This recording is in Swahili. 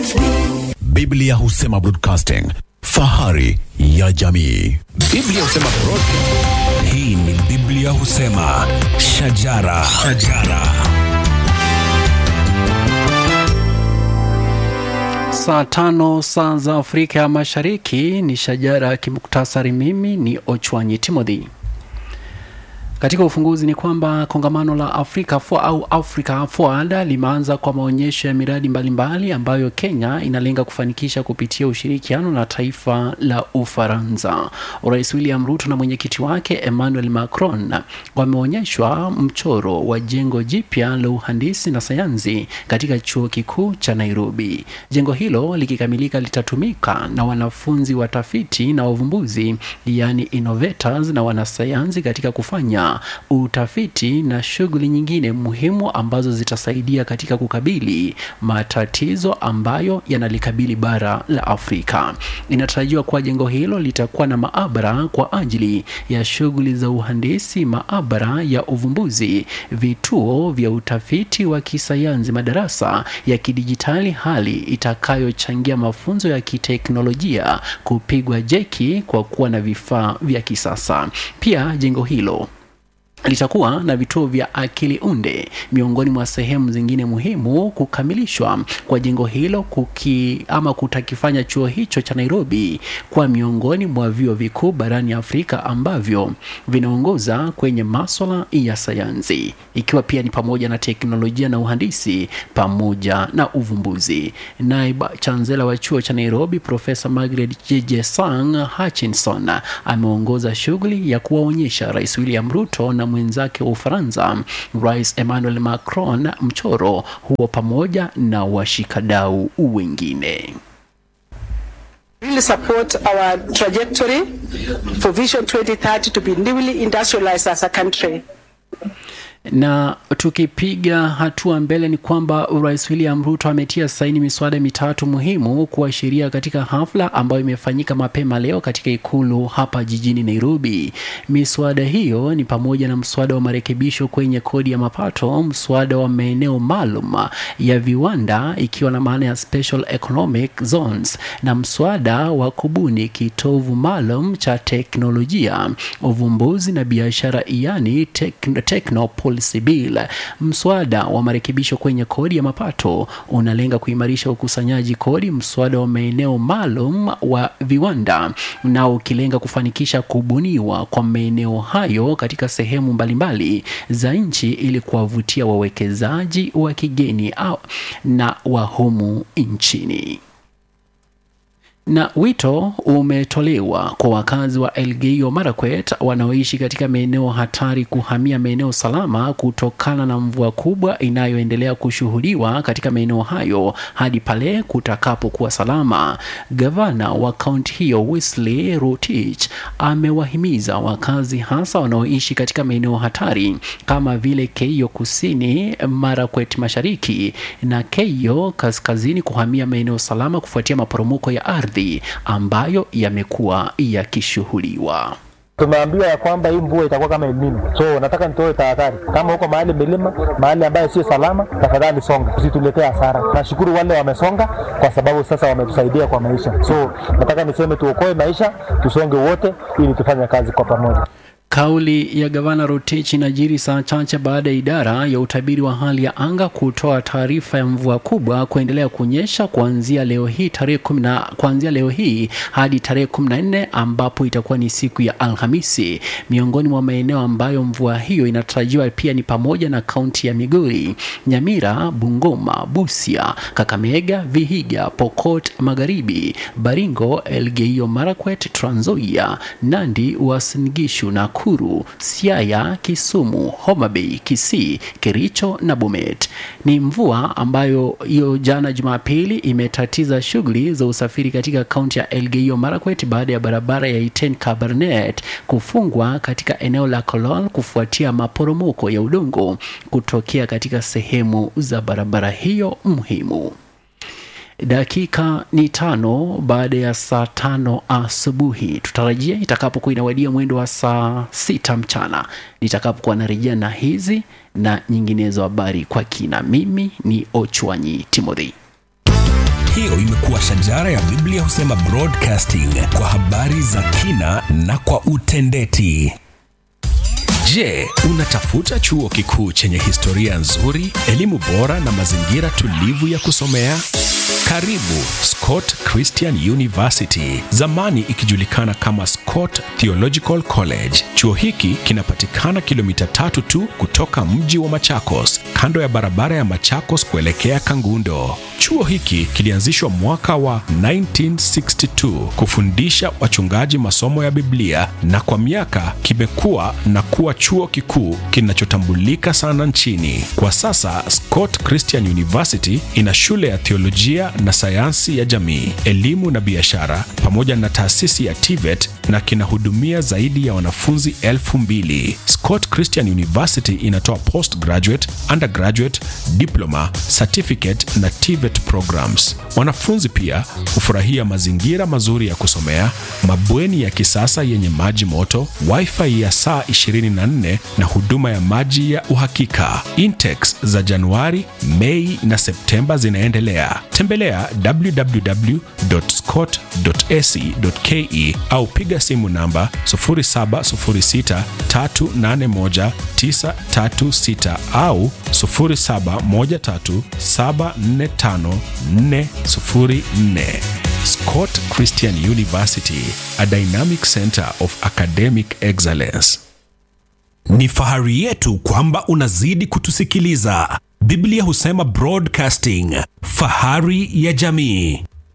Biblia husema broadcasting, fahari ya jamii. Biblia husema broadcasting. Hii ni Biblia husema shajara, shajara. Saa tano saa za Afrika ya Mashariki ni shajara ya kimuktasari. Mimi ni Ochwanyi Timothy. Katika ufunguzi ni kwamba kongamano la Africa for, au Africa Forward limeanza kwa maonyesho ya miradi mbalimbali mbali ambayo Kenya inalenga kufanikisha kupitia ushirikiano na taifa la Ufaransa. Rais William Ruto na mwenyekiti wake Emmanuel Macron wameonyeshwa mchoro wa jengo jipya la uhandisi na sayansi katika chuo kikuu cha Nairobi. Jengo hilo likikamilika litatumika na wanafunzi watafiti na wavumbuzi, yani innovators na wanasayansi katika kufanya utafiti na shughuli nyingine muhimu ambazo zitasaidia katika kukabili matatizo ambayo yanalikabili bara la Afrika. Inatarajiwa kuwa jengo hilo litakuwa na maabara kwa ajili ya shughuli za uhandisi, maabara ya uvumbuzi, vituo vya utafiti wa kisayansi, madarasa ya kidijitali, hali itakayochangia mafunzo ya kiteknolojia kupigwa jeki kwa kuwa na vifaa vya kisasa. Pia jengo hilo litakuwa na vituo vya akili unde miongoni mwa sehemu zingine muhimu. Kukamilishwa kwa jengo hilo kuki, ama kutakifanya chuo hicho cha Nairobi kwa miongoni mwa vyuo vikuu barani Afrika ambavyo vinaongoza kwenye maswala ya sayansi, ikiwa pia ni pamoja na teknolojia na uhandisi pamoja na uvumbuzi. Naibu chansela wa chuo cha Nairobi Profesa Margaret Jejesang Hutchinson ameongoza shughuli ya kuwaonyesha Rais William Ruto na mwenzake wa Ufaransa Rais Emmanuel Macron mchoro huo pamoja na washikadau wengine. really support our trajectory for Vision 2030 to be newly industrialized as a country. na tukipiga hatua mbele ni kwamba Rais William Ruto ametia saini miswada mitatu muhimu kuashiria katika hafla ambayo imefanyika mapema leo katika ikulu hapa jijini Nairobi. Miswada hiyo ni pamoja na mswada wa marekebisho kwenye kodi ya mapato, mswada wa maeneo maalum ya viwanda ikiwa na maana ya special economic zones, na mswada wa kubuni kitovu maalum cha teknolojia, uvumbuzi na biashara, yani techno Policy Bill. Mswada wa marekebisho kwenye kodi ya mapato unalenga kuimarisha ukusanyaji kodi, mswada wa maeneo maalum wa viwanda na ukilenga kufanikisha kubuniwa kwa maeneo hayo katika sehemu mbalimbali za nchi ili kuwavutia wawekezaji wa kigeni au na wa humu nchini na wito umetolewa kwa wakazi wa Elgeyo Marakwet wanaoishi katika maeneo hatari kuhamia maeneo salama kutokana na mvua kubwa inayoendelea kushuhudiwa katika maeneo hayo hadi pale kutakapokuwa salama. Gavana wa kaunti hiyo Wesley Rotich amewahimiza wakazi hasa wanaoishi katika maeneo hatari kama vile Keio Kusini, Marakwet Mashariki na Keio Kaskazini kuhamia maeneo salama kufuatia maporomoko ya ardhi ambayo yamekuwa yakishuhudiwa. Tumeambiwa ya kwamba hii mvua itakuwa kama El Nino, so nataka nitoe tahadhari. Kama huko mahali milima, mahali ambayo sio salama, tafadhali songa, usituletee hasara. Nashukuru wale wamesonga, kwa sababu sasa wametusaidia kwa maisha. So nataka niseme tuokoe maisha, tusonge wote, ili tufanye kazi kwa pamoja. Kauli ya gavana Rotich inajiri saa chache baada ya idara ya utabiri wa hali ya anga kutoa taarifa ya mvua kubwa kuendelea kunyesha kuanzia leo hii tarehe kumi na kuanzia leo hii hadi tarehe kumi na nne ambapo itakuwa ni siku ya Alhamisi. Miongoni mwa maeneo ambayo mvua hiyo inatarajiwa pia ni pamoja na kaunti ya Migori, Nyamira, Bungoma, Busia, Kakamega, Vihiga, Pokot Magharibi, Baringo, Elgeyo Marakwet, Trans Nzoia, Nandi, Uasin Gishu na Nakuru, Siaya, Kisumu, Homa Bay, Kisii, Kericho na Bomet. Ni mvua ambayo hiyo jana Jumapili imetatiza shughuli za usafiri katika kaunti ya Elgeyo Marakwet baada ya barabara ya Iten Kabarnet kufungwa katika eneo la Kolol kufuatia maporomoko ya udongo kutokea katika sehemu za barabara hiyo muhimu. Dakika ni tano baada ya saa tano asubuhi. Tutarajia itakapokuwa inawadia mwendo wa saa sita mchana nitakapokuwa narejea na hizi na nyinginezo habari kwa kina. Mimi ni Ochwanyi Timothy. Hiyo imekuwa shajara ya Biblia husema broadcasting kwa habari za kina na kwa utendeti. Je, unatafuta chuo kikuu chenye historia nzuri, elimu bora na mazingira tulivu ya kusomea? Karibu Scott Christian University, zamani ikijulikana kama Scott Theological College. Chuo hiki kinapatikana kilomita tatu tu kutoka mji wa Machakos, kando ya barabara ya Machakos kuelekea Kangundo. Chuo hiki kilianzishwa mwaka wa 1962 kufundisha wachungaji masomo ya Biblia na kwa miaka kimekuwa na kuwa chuo kikuu kinachotambulika sana nchini. Kwa sasa Scott Christian University ina shule ya theolojia na sayansi ya jamii, elimu na biashara pamoja na taasisi ya TVET na kinahudumia zaidi ya wanafunzi elfu mbili. Scott Christian University inatoa postgraduate, undergraduate, diploma, certificate na TVET programs. Wanafunzi pia hufurahia mazingira mazuri ya kusomea, mabweni ya kisasa yenye maji moto, wifi ya saa 24 na huduma ya maji ya uhakika. Intex za Januari, Mei na Septemba zinaendelea. Tembelea www.scott.ac.ke au piga simu namba 0706381936 au 0713745404. Scott Christian University, a dynamic center of academic excellence. Ni fahari yetu kwamba unazidi kutusikiliza. Biblia husema broadcasting, fahari ya jamii.